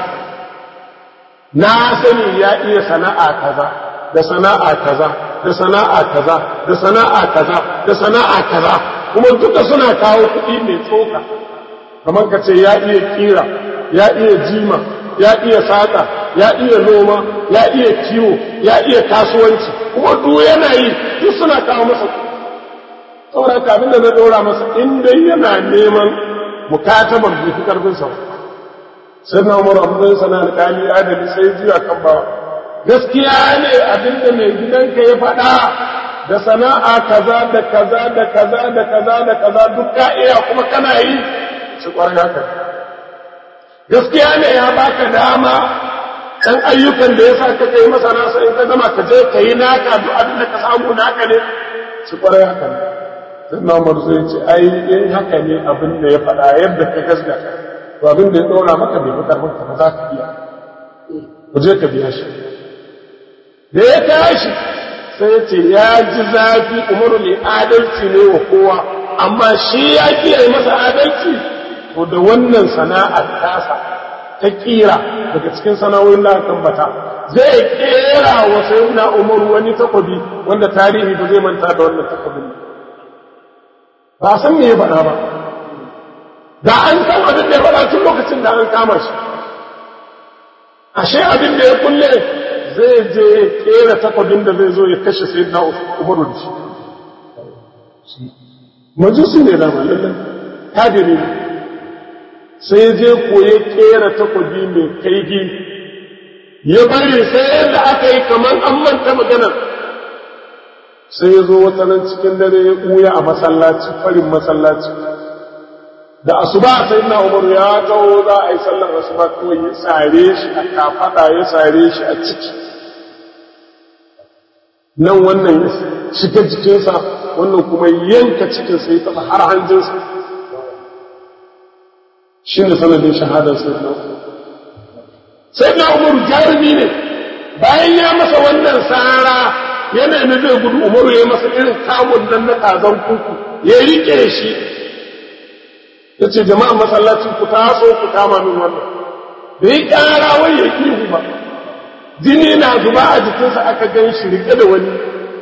Speaker 2: na sani ya iya sana'a kaza da sana'a kaza da sana'a kaza da sana'a kaza da sana'a kaza kuma duka suna kawo kuɗi mai tsoka kamar ka ce ya iya kira ya iya jima ya iya saƙa ya iya noma ya iya kiwo ya iya kasuwanci kuma duk yana yi duk suna kawo masa saboda haka abin da na ɗora masa in dai yana neman mukataban bai fi ƙarfin sa sai na umar abin sana alƙali adali sai juya kan bawa gaskiya ne abin da mai gidanka ya faɗa da sana'a kaza da kaza da kaza da kaza da kaza duk ka iya kuma kana yi shi kwarai haka gaskiya ne ya baka dama ɗan ayyukan da ya sa ka kai masa nasa in ka gama ka je ka yi naka duk abin da ka samu naka ne shi kwarai haka ne sai na umar zai ce ai in haka ne abin da ya faɗa yadda ka gaskata to abin da ya ɗora maka bai fi karfin ka ba za ka iya ku je ka biya shi da ya tashi sai ce ya ji zafi umaru mai adalci ne wa kowa amma shi ya kiyaye masa adalci to da wannan sana'ar tasa ta kira daga cikin sana'o'in da aka bata zai kera wa sayyidina umaru wani takobi wanda tarihi ba zai manta da wannan takobin ba san me ya faɗa ba da an san abin da ya faɗa tun lokacin da an kama shi ashe abin da ya kulle zai je kera takwabin da zai zo ya kashe sai na umaru da shi majusi ne da malallan kadiri ne sai je koye kera takwabi mai kaigi ya bari sai yadda aka yi kamar an manta maganar sai ya zo wata nan cikin dare ya ɓuya a masallaci farin masallaci da asuba sai na umaru ya taho za a yi sallar asuba kawai ya sare shi a kafada ya sare shi a ciki nan wannan ya shiga jikinsa wannan kuma yanka cikinsa ya taɓa har hanjinsa shi ne sanadin shahadar sai na sai na umaru jarumi ne bayan ya masa wannan sara yana ne zai gudu umaru ya masa irin kamun nan na kazan kuku ya rike shi ya ce jama'an masallaci ku taso ku kama min wannan da yi ƙara wai ya ihu ba jini na zuba a jikinsa aka gan shi rike da wani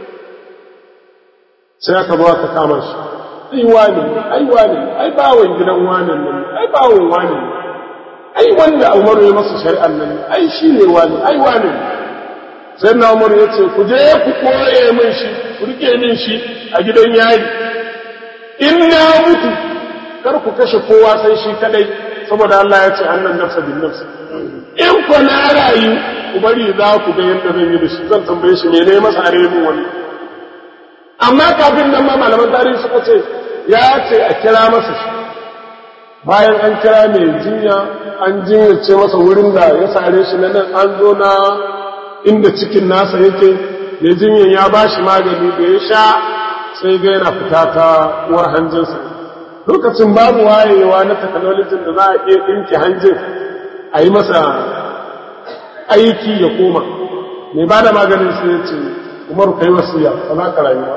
Speaker 2: sai aka zo aka kama shi ai wane ai wane ai bawon gidan wane nan ai bawon wane ai wanda umaru ya masa shari'an nan ai shi ne wane ai wane sai na umaru ya ce ku je ku koye min shi ku rike min shi a gidan yari in na mutu kar ku kashe kowa sai shi kadai saboda Allah ya ce annan nafsa bin nafsa in ku na rayu ku bari za ku ga yadda zan yi da shi zan tambaye shi ne masa are min wani amma kafin nan ma malaman tarihi suka ce ya ce a kira masa shi bayan an kira mai jinya an jinyace masa wurin da ya sare shi na nan an zo na inda cikin nasa yake mai jinyan ya ba shi magani da ya sha sai ga yana fita ta uwar hanjinsa lokacin babu wayewa na technology da za a iya ɗinki hanjin a yi masa aiki ya koma mai ba da maganin sai ce umaru kai wasiya ba za ka rayu ba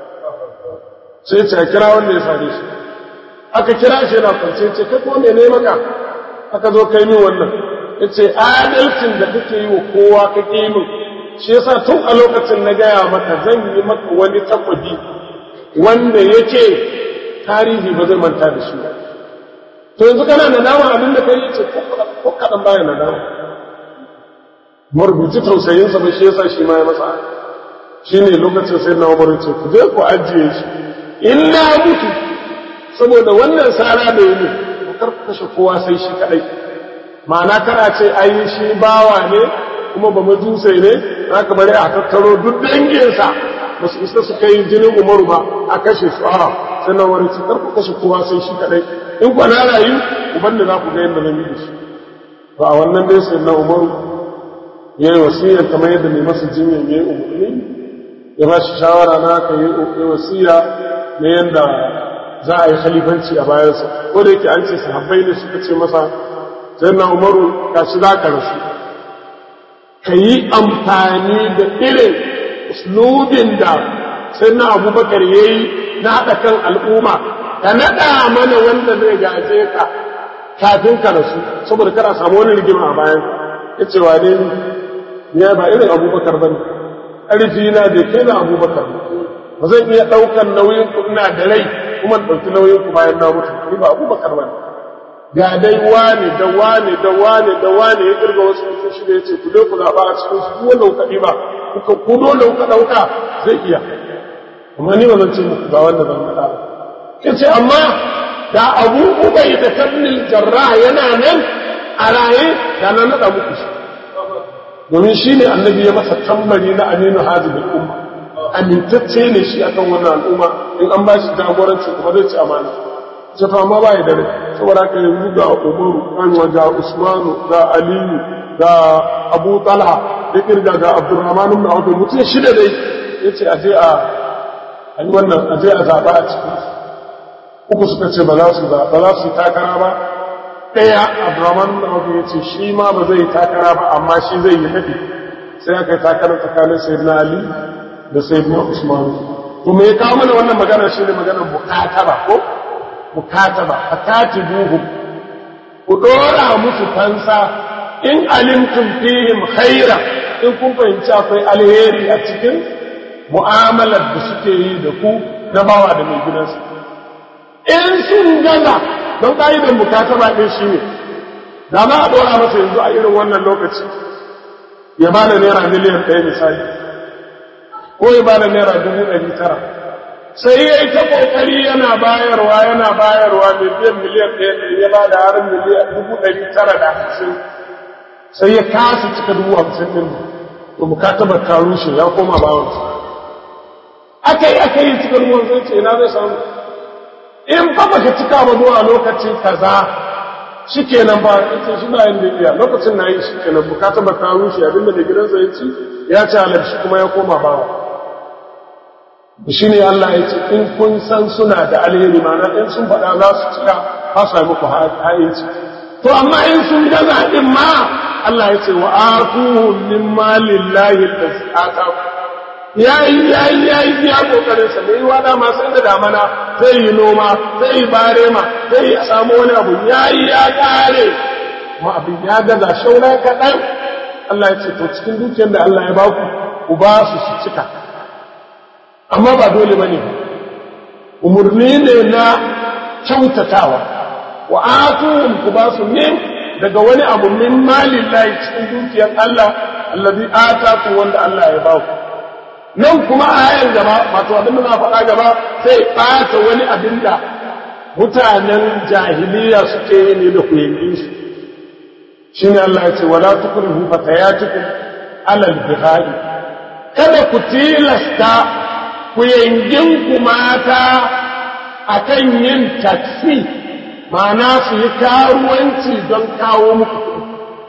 Speaker 2: sai ce a kira wanda ya sare shi aka kira shi yana kwance ce kai kuma mene maka aka zo kai min wannan ya ce adalcin da kake yi wa kowa kake yi min shi yasa tun a lokacin na gaya maka zan yi maka wani takwabi wanda yake tarihi ba zai manta da shi ba to yanzu kana nadama abin da kai ce ko kaɗan baya nadama marubuci tausayinsa ba shi yasa shi ma ya masa shi ne lokacin sai na umar ce ku je ku ajiye shi in na mutu saboda wannan sara da yi ne ku kar kashe kowa sai shi kadai ma'ana kana ce ai shi bawa ne kuma ba majusai ne za ka bari a tattaro duk danginsa ba su isa su kai jinin umaru ba a kashe su a sai na umar ce kar ku kashe kowa sai shi kadai in ku na rayu ku banda za ku ga yadda zan yi da shi ba a wannan dai sai na umaru ya yi wasiyar kamar yadda mai masa jinyar ya yi umarni ya ba shi shawara na ka yi wasiya na yadda za a yi khalifanci a bayansa ko da yake an ce sahabbai ne suka ce masa sai na umaru ka shi za ka rasu ka yi amfani da irin uslubin da sai na abubakar ya yi na haɗa kan al'umma ka naɗa mana wanda zai gaje ka kafin ka rasu saboda kana samu wani rigima a bayan ya ce wa ne ya ba irin abubakar ba ne ƙarfi na da kai na abubakar ba zan iya ɗaukar nauyin ku ina da rai kuma ɗauki nauyin ku bayan na mutu ni ba abubakar ba ne ga dai wane da wane da wane da wane ya kirga wasu mutum shida ya ce ku dai ku zaɓa a cikin su wanda kuka ɗiba kuka ku dole kuka ɗauka zai iya amma ni ba zan ce muku ga wanda zan faɗa ba ya ce amma da abu ubai da tabnil jarra yana nan a raye da na naɗa muku shi domin shi ne annabi ya masa tambari na aminu hajji da umma amintacce ne shi akan wannan al'umma in an ba shi jagoranci kuma zai ci amana ce to amma ba ya dare saboda haka yanzu ga umaru kanwa ga usmanu ga aliyu ga abu talha da kirga ga abdurrahman ibn auf mutum shida dai yace aje a ayi wannan aje a zaba a cikin uku suka ce ba za su ba za su takara ba ɗaya abdurrahman ibn auf yace shi ma ba zai takara ba amma shi zai yi nafi sai aka yi takara tsakanin sayyidina ali da sayyidina usman to me ya kawo mana wannan magana shine maganar bukataba ko mukataba fakatibuhum ku dora musu fansa in alimtum fihim khaira in kun fahimci akwai alheri a cikin mu'amalar da suke yi da ku na bawa da mai gidansu in sun gaza don ƙa'idan mukataba ɗin shi ne da ma a dora masa yanzu a irin wannan lokaci ya ba da naira miliyan ɗaya misali ko ya ba da naira dubu ɗari tara sai ya yi ta ƙoƙari yana bayarwa yana bayarwa miliyan miliyan ɗaya ɗari ya ba da harin miliyan dubu ɗari tara da hamsin sai ya kasa cika dubu hamsin ɗin to mukatabar ta rushe ya koma bawansa aka yi aka yi cika dubu hamsin ce ina zai samu in fa baka cika ba zuwa lokaci kaza shi kenan ba ita shi ba yin da iya lokacin na yi shi kenan mukatabar ta rushe abinda da gidansa ya ci ya ci halar shi kuma ya koma bawa shi ne Allah ya ce in kun san suna da alheri mana in sun faɗa za su cika ba sa muku ha'inci to amma in sun gaza din ma Allah ya ce wa atuhum min malillahi allazi ataku yayi yayi yayi ya kokarin sa mai wada ma sai da damana zai yi noma zai yi barema zai yi samu wani abu yayi ya kare ma abin ya gaza shauna kaɗan Allah ya ce to cikin dukiyar da Allah ya baku ku ba su su cika amma ba dole ba ne umarni ne na kyautatawa wa atuhum ku ba su min daga wani abu min malin layi cikin dukiyar Allah allazi ataku wanda Allah ya ba ku nan kuma ayan gaba wato abin da na faɗa gaba sai ɓata wani abin da mutanen jahiliya suke yi ne da ku yankin su shine Allah ya ce wala tukrihu fatayatukum alal bihai kada ku tilasta ku ku mata a kan yin taksi ma'ana su yi karuwanci don kawo muku kuɗi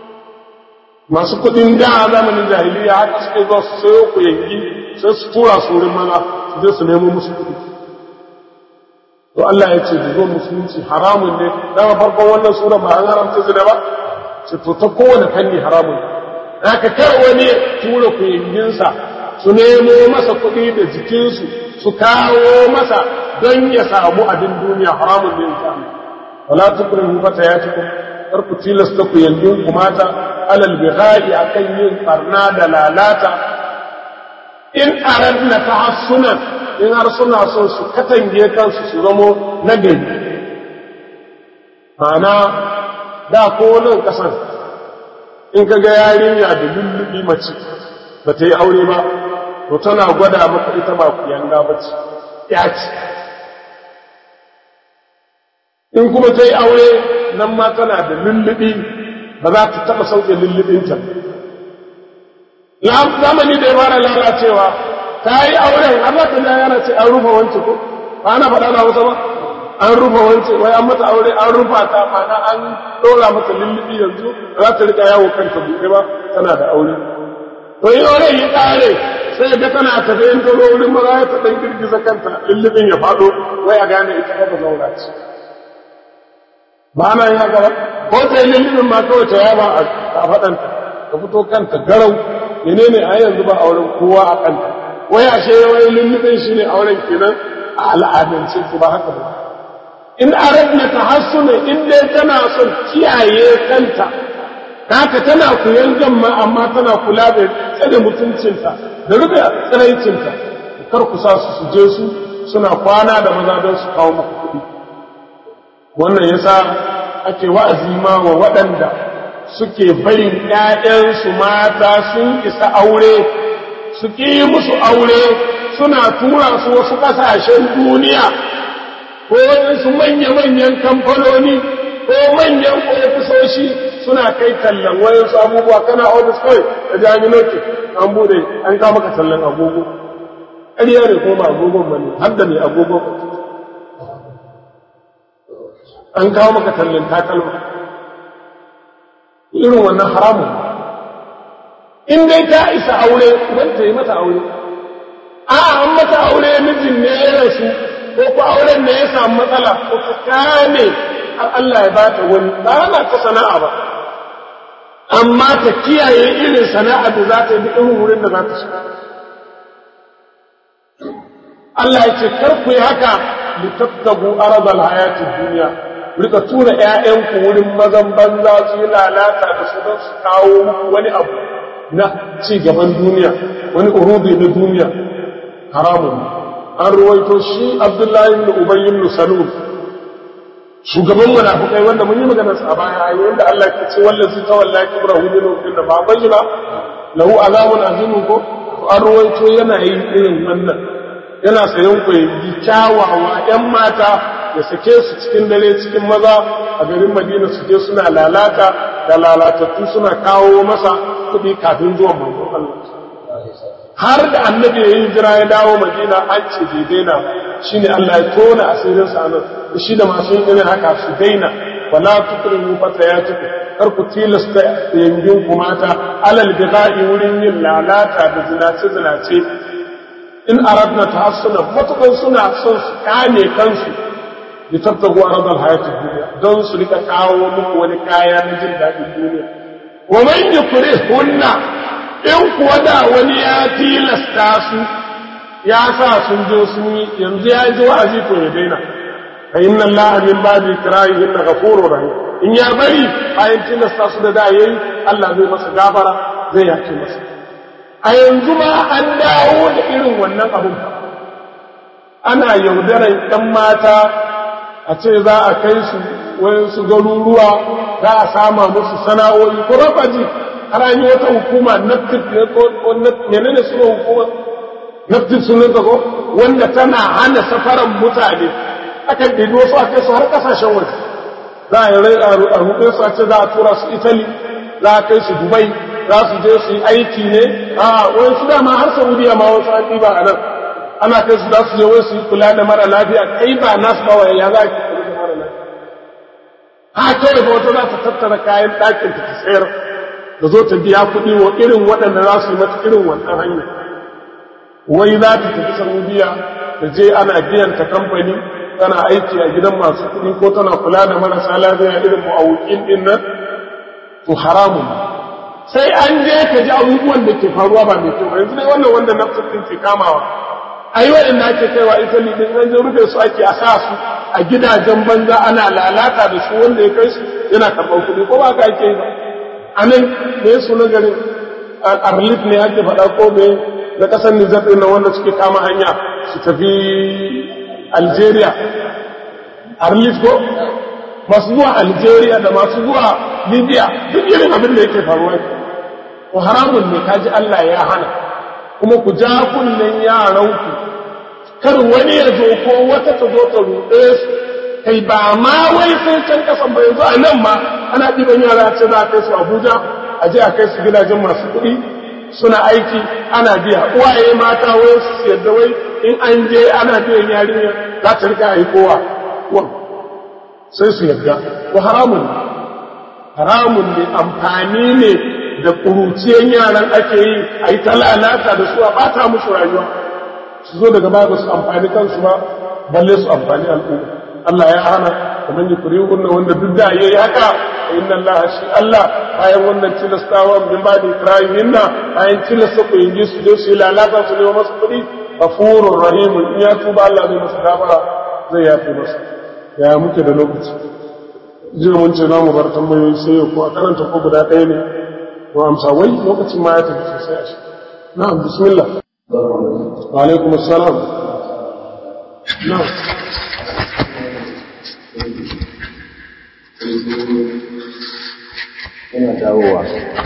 Speaker 2: masu kuɗin da a zamanin jahiliya haka suke zuwa su sayo ku yanki sai su tura su wurin maza su je su nemo musu kuɗi to Allah ya ce da zo musulunci haramun ne dama farkon wannan sura ba an haramta zina ba ce to ta kowane fanni haramun ne haka kar wani tura ku yankinsa su nemo masa kuɗi da jikinsu su kawo masa don ya samu abin duniya haramun ne samu wala tukrihu fata ya cikin kar ku tilasta ku yanzu ku mata alal bihai akan yin barna da lalata in aradna tahassunan in har suna son su katange kansu su zamo nagari ma'ana da ko nan kasan in ka ga yarinya da lullubi mace ba ta yi aure ba to tana gwada maka ita ba ku yanga ba ce ya ce in kuma ta yi aure nan ma tana da lullubi ba za ta taɓa sauke lullubinta zamani da ya fara lalacewa ta yi auren Allah ta ya yana ce an rufa wance ko ba ana faɗa na wata ba an rufa wance wai an mata aure an rufa ta mana an ɗora mata lullubi yanzu za ta rika yawo kanta buɗe ba tana da aure to yi aure yi ƙare sai ga tana tafe in ta zo wurin maza ya ta ɗan girgiza kanta lullubin ya faɗo wai a gane ita ba zaura ce ba na yin haka ba ko ta yi lullubin ma kawai ta yaba a faɗanta ka fito kanta garau menene a yanzu ba auren kowa a kanta wai ashe wai lullubin shi ne auren kenan a al'adance ku ba haka ba in aradna tahassuna in dai tana son kiyaye kanta haka tana kuyan gamma amma tana kula da tsare mutuncinta da rufe tsiraicinta kar ku sa su je su suna kwana da maza don su kawo muku kuɗi wannan yasa ake wa'azi ma wa waɗanda suke barin ‘ya'yansu mata sun isa aure su ƙi musu aure suna tura su wasu ƙasashen duniya ko su manya-manyan kamfanoni ko manyan ofisoshi suna kai tallan wayansu abubuwa kana ofis kawai da jami'oki an bude an kama maka tallan agogo ƙarya ne ko ba agogon ba ne har da ne agogon an kawo maka tallan takalma irin wannan haramun in dai ta isa aure wanda yi mata aure a an mata aure mijin ne ya rasu ko ku auren ne ya samu matsala ko ka kame har Allah ya bata wani ba na ta sana'a ba amma ta kiyaye irin sana'a da za ta yi irin wurin da za ta shiga Allah ya ce kar ku yi haka litabtagu aradal hayatid dunya rika tura ƴaƴanku wurin mazan banza su yi lalata da su don su kawo wani abu na ci gaban duniya wani urubi na duniya haramun an ruwaito shi abdullahi ibn ubay ibn salul shugaban munafikai wanda mun yi maganar sa a baya ayi wanda Allah ke ce wallazi tawalla kibrahu minhum inna ba bayyana lahu azabun azimun ko an ruwaito yana yin irin wannan yana sayan ku yi kyawawa ƴan mata ya sake su cikin dare cikin maza a garin Madina su je suna lalata da lalatattu suna kawo masa kuɗi kafin zuwan manzon Allah har da annabi ya yi jira ya dawo madina an ce bai daina shi ne Allah ya tona asirinsa nan shi da masu yin irin haka su daina wala tukrimu fata ya tuku kar ku tilasta yangin ku mata alal bida'i wurin yin lalata da zinace zinace in aradna tahassuna matukan suna son su kame kansu bi tabtagu aradal hayatid dunya don su rika kawo muku wani kaya na jin daɗin duniya wa man yukrihunna in kuwa da wani ya tilasta su ya sa sun je sun yi yanzu ya ji wa'azi to ya daina fa inna allaha min ba'di ikrahihin ghafurur rahim in ya bari bayan tilasta su da da yayi Allah zai masa gafara zai yake masa a yanzu ma an dawo da irin wannan abun ana yaudaran ɗan mata a ce za a kai su wayansu garuruwa za a sama musu sana'o'i ko rafaji har an yi wata hukuma naftif ne ko menene suna hukuma naftif sunan ko wanda tana hana safaran mutane akan ɗibi wasu a kai su har ƙasashen waje za a yi rai a ruɗe su a ce za a tura su italy za a kai su dubai za su je su yi aiki ne a wani su dama har saudiya ma wasu an ɗiba a nan ana kai su za su je wai su yi kula da mara lafiya kai ba nasu ba ya za ki kula da mara lafiya ha kawai ba wata za ta tattara kayan ɗakin ta sayar da zo ta biya kuɗi wa irin waɗanda za su yi mata irin wannan hanyar wai za ta tafi saudiya da je ana biyan ta kamfani tana aiki a gidan masu kuɗi ko tana kula da marasa lafiya irin mu'awukin ɗin nan to haramun sai an je ka ji abubuwan da ke faruwa ba mai kyau yanzu dai wannan wanda nafsar din ke kamawa a yi waɗanda ake kaiwa italy din an je rufe su ake a sa su a gidajen banza ana lalata da su wanda ya kai su yana karɓar kuɗi ko ba ka ake yi ba a nan me su na garin arlit ne ake faɗa ko me na ƙasar nijar ɗin wanda suke kama hanya su tafi algeria arlit ko masu zuwa algeria da masu zuwa libya duk irin abin da yake faruwa ko haramun ne kaji allah ya hana kuma ku ja kunnen yaranku kar wani ya zo ko wata ta zo ta ruɗe su kai ba ma wai sai can kasan ba yanzu a nan ma ana ɗiban yara ce za a kai su abuja a je a kai su gidajen masu kuɗi suna aiki ana biya uwaye mata wai su yadda wai in an je ana biyan yarinya za ta rika aikowa sai su yadda ko haramun ne haramun ne amfani ne da ƙuruciyan yaran ake yi a yi ta lalata da su a ɓata musu rayuwa su zo daga baya ba su amfani kansu ba balle su amfani al'umma Allah ya hana kamar yi kuri wannan wanda duk da yayi haka inna Allah shi Allah bayan wannan tilastawa min ba da ikrahimin na bayan tilasta ku yin su je su yi lalata su ne masu kuɗi ghafurur rahim in ya tuba Allah zai masa gafara zai yafe masa ya muke da lokaci jiya mun ce mu bar tambayoyi sai yau ko a karanta ko guda ɗaya ne ko amsa wai lokacin ma ya tafi sosai a shi na'am bismillah wa alaikum assalam na'am
Speaker 3: yana dawowa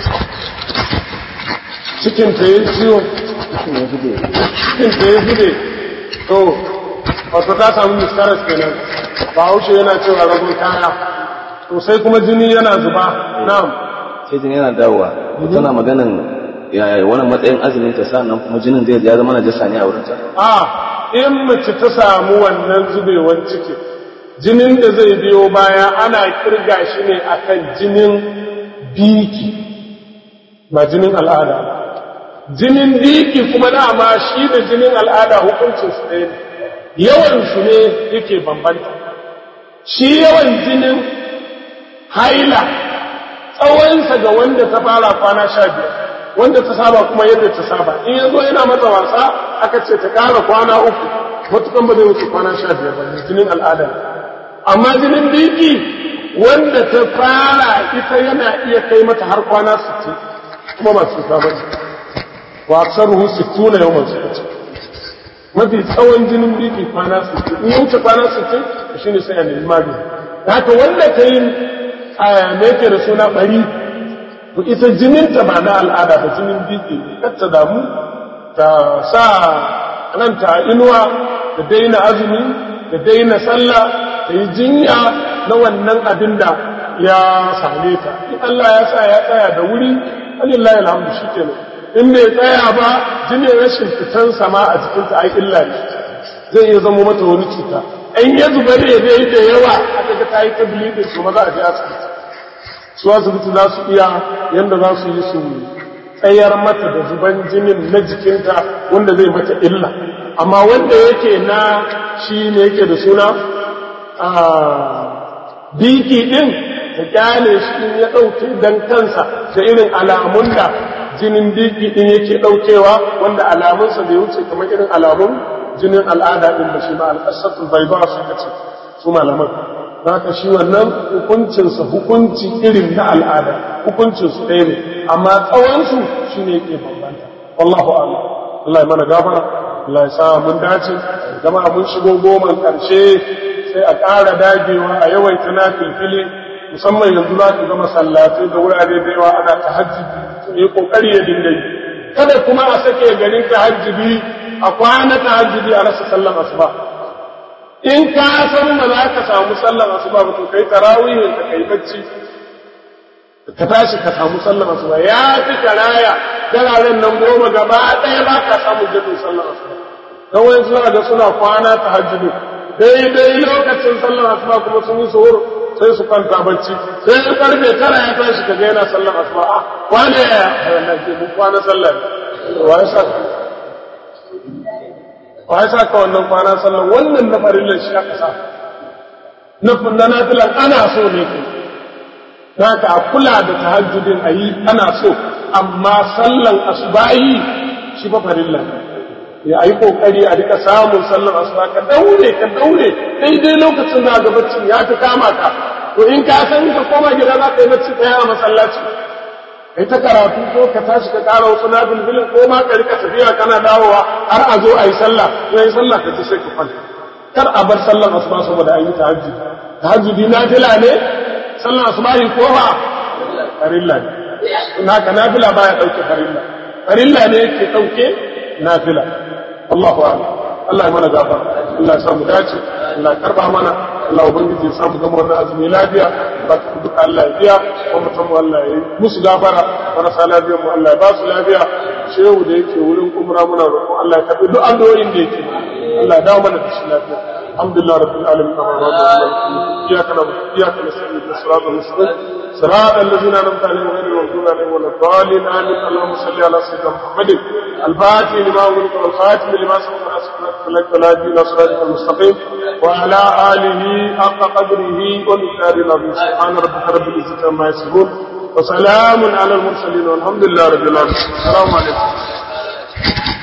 Speaker 2: cikin ta yi ciwo
Speaker 3: cikin ya zube
Speaker 2: cikin ta yi zube to wato ta samu miskaras kenan ba haushe yana cewa ragun kaya to sai kuma jini yana zuba na'am
Speaker 3: sai jini yana dawowa tana maganin yaya wani matsayin azumin ta sannan kuma jinin zai ya zama na jasa ne a wurin ta
Speaker 2: a in mace ta samu wannan zubewar ciki jinin da zai biyo baya ana kirga shi ne akan jinin biki ba jinin al'ada ba jinin biki kuma dama shi da jinin al'ada hukuncin su ɗaya ne yawan su ne yake bambanta shi yawan jinin haila tsawonsa ga wanda ta fara kwana sha biyar wanda ta saba kuma yadda ta saba in yanzu yana mata wasa aka ce ta ƙara kwana uku matukan ba zai wuce kwana sha biyar ba jinin al'ada amma jinin biki wanda ta fara ita yana iya kai mata har kwana sittin kuma ba su saba ne wa aksaruhu sittuna yawman suka ce mafi tsawon jinin biki kwana sittin in ya wuce kwana sittin shine sai a nemi magani haka wanda ta yi a me yake da suna bari to ita jininta ba na al'ada ba jinin biki kar ta damu ta sa ranta a inuwa ta daina azumi ta daina sallah ta yi jinya na wannan abin da ya same ta in Allah ya sa ya tsaya da wuri alillahi alhamdu shikenan in bai tsaya ba jinin rashin fitan sama a jikinta ai illa ne zai iya zama mata wani cuta in ya zuba ne dai da yawa aka ga ta yi ta bleeding to maza a je asibiti su asibiti za su iya yadda za su yi su tsayar mata da zuban jinin na jikinta wanda zai mata illa amma wanda yake na shi ne yake da suna a biki din ta kyale shi ya ɗauke don kansa da irin alamun da jinin biki din yake ɗaukewa wanda alamunsa bai wuce kamar irin alamun jinin al'ada din da shi ma al'asatul bai ba su kace su malaman ka shi wannan hukuncinsa hukunci irin na al'ada hukuncinsu ɗaya ne amma tsawonsu shi ne ke bambanta wallahu a'lam Allah ya mana gafara Allah ya sa mun dace jama'a mun shigo goman ƙarshe sai a ƙara dagewa a yawaita na filfili musamman yanzu za ka ga masallatai da wurare da yawa ana tahajjudi yi kokari ya dinga yi kada kuma a sake garin tahajjudi a kwana tahajjudi a rasa sallar asuba in ka san ba za ka samu sallar asuba ba to kai tarawihin ka kai bacci ka tashi ka samu sallar asuba ya fi karaya dararen nan goma gaba ɗaya ba ka samu jadin sallar asuba don wani suna ga suna kwana ta hajjudu daidai lokacin sallar asuba kuma sun yi suhur sai su kwanta bacci sai su karfe tara ya tashi ka ga yana sallar asuba a kwana ya yana ke mun kwana sallar wa ya sa wa ya sa ka wannan kwana sallar wannan na farillar shi aka sa na nafilan ana so ne kai za ka a kula da tahajjudin a yi ana so amma sallan asubahi shi fa farilla ya yi kokari a rika samun sallan asuba ka daure ka daure daidai lokacin da ga bacci ya fi kama ka to in ka san ka koma gida za ka yi bacci ɗaya a masallaci kai ta karatu ko ka tashi ka ƙara wasu na bilbilin ko ma ka rika tafiya kana dawowa har a zo a yi sallah to yi sallah ka ci sai ka kwanta kar a bar sallan asuba saboda an yi tahajjud tahajjudi nafila ne sallan asubahi ko ba farilla ne in haka nafila baya dauke farilla farilla ne yake dauke nafila Allahu a'lam Allah ya mana gafar Allah ya samu dace Allah ya karba mana Allah ubangiji ya samu gama wannan azumi lafiya ba ta duka Allah ya biya wa mutum Allah ya yi musu gafara marasa lafiya mu Allah ya ba su lafiya shehu da yake wurin umra muna roƙon Allah ya karbi duk addu'o'in da yake Allah ya dawo mana da shi lafiya alhamdulillah rabbil alamin iyyaka na'budu wa iyyaka nasta'in ihdinas siratal mustaqim صراط الذين انعمت عليهم غير المغضوب عليهم ولا الضالين امين اللهم صل على سيدنا محمد الفاتح لما أغلق والخاتم لما سبق ناصر لك ولا دين صراطك المستقيم وعلى اله حق قدره ومقداره العظيم سبحان ربك رب العزه عما يصفون وسلام على المرسلين والحمد لله رب العالمين السلام عليكم